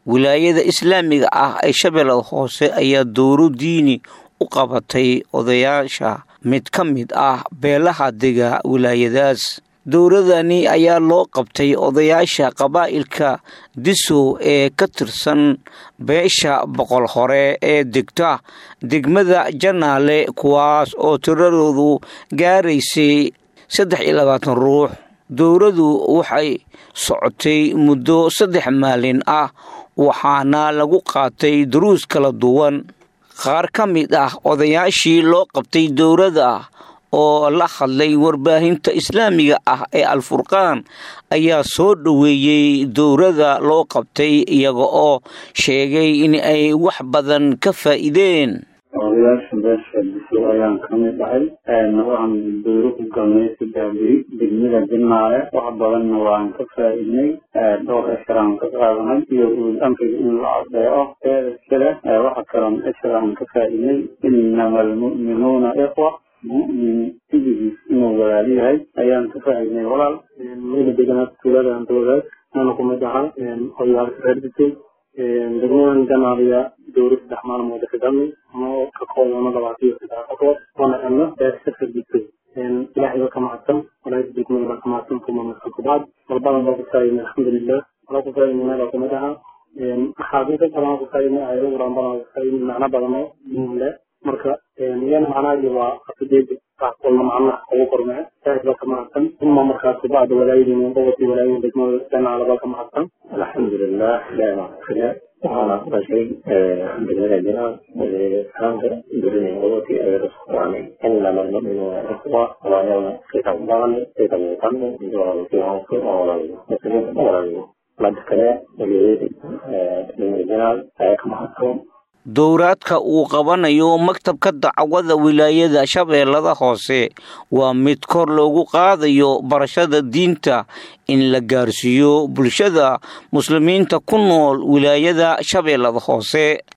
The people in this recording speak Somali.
wilaayada islaamiga ah ee shabeellada hoose ayaa dowro diini u qabatay odayaasha mid ka mid ah beelaha dega wilaayadaas dowladani ayaa loo qabtay odayaasha qabaa'ilka disow ee ka tirsan beesha boqol hore ee degta degmada janaale kuwaas oo tiradoodu gaaraysay saddex iyo labaatan ruux dowladu waxay socotay muddo saddex maalin ah waxaana lagu qaatay duruus kala duwan qaar ka mid ah odayaashii loo qabtay dowladda oo la hadlay warbaahinta islaamiga ah ee alfurqaan ayaa soo dhoweeyey dowladda loo qabtay iyaga oo sheegay in ay wax badan ka faa'iideen odayaasha beesha biso ayaan ka mid ahay waxaan dowro ku galnay saddex beri degmada jinaale wax badanna waan ka faa'iidnay dhowr esharaan ka qaadanay iyo uul amriga in la adeeco eeda iskale waxa kaloon esharaan ka faa'iidnay inama almu'minuuna ikhwa mu'min sidigiis inuu walaal yahay ayaan ka faa'iidnay walaal wayna deganaa tuuladan dowlaad ana kumid ahaa odayaalka reer bisay degmadan janaaliya dowra saddex maalmood ka galnay oo ka koobano labaatan iyo saddex qofood oona helno beesha fadisay ilaahay ba ka mahadsan walaayada degmada ba ka mahadsan kuma mahadsan kubacd walbadan baa ku faa'iidnay alxamdulilah wala ku faa'iidnay meel kumid ahaa axaadiisa badan ku faa'iidnay ayado quran badan ku faa'iidnay macno badan oo le marka iyana macnahaagi waa qasadeeda qaxqolna macnaha ugu kormee ilaahay baa ka mahadsan uma markaas kubacda walaayadiina qobati walaayada degmada janaala baa ka mahadsan alxamdulilah ilaahay baa kale waxaana ku dhashay degmada jinaal saanka durinay qobati ay raskuwaanay inama almu'minuuna ikhwa walaayana kita badan kita muuqano joolkiihanku oolaayo muslimiinta oolaayo mada kale waliyeedi degmada jinaal ayaa ka mahadsan dowraadka uu qabanayo maktabka dacwada wilaayada shabeellada hoose waa mid kor loogu qaadayo barashada diinta in la gaarsiiyo bulshada muslimiinta ku nool wilaayada shabeellada hoose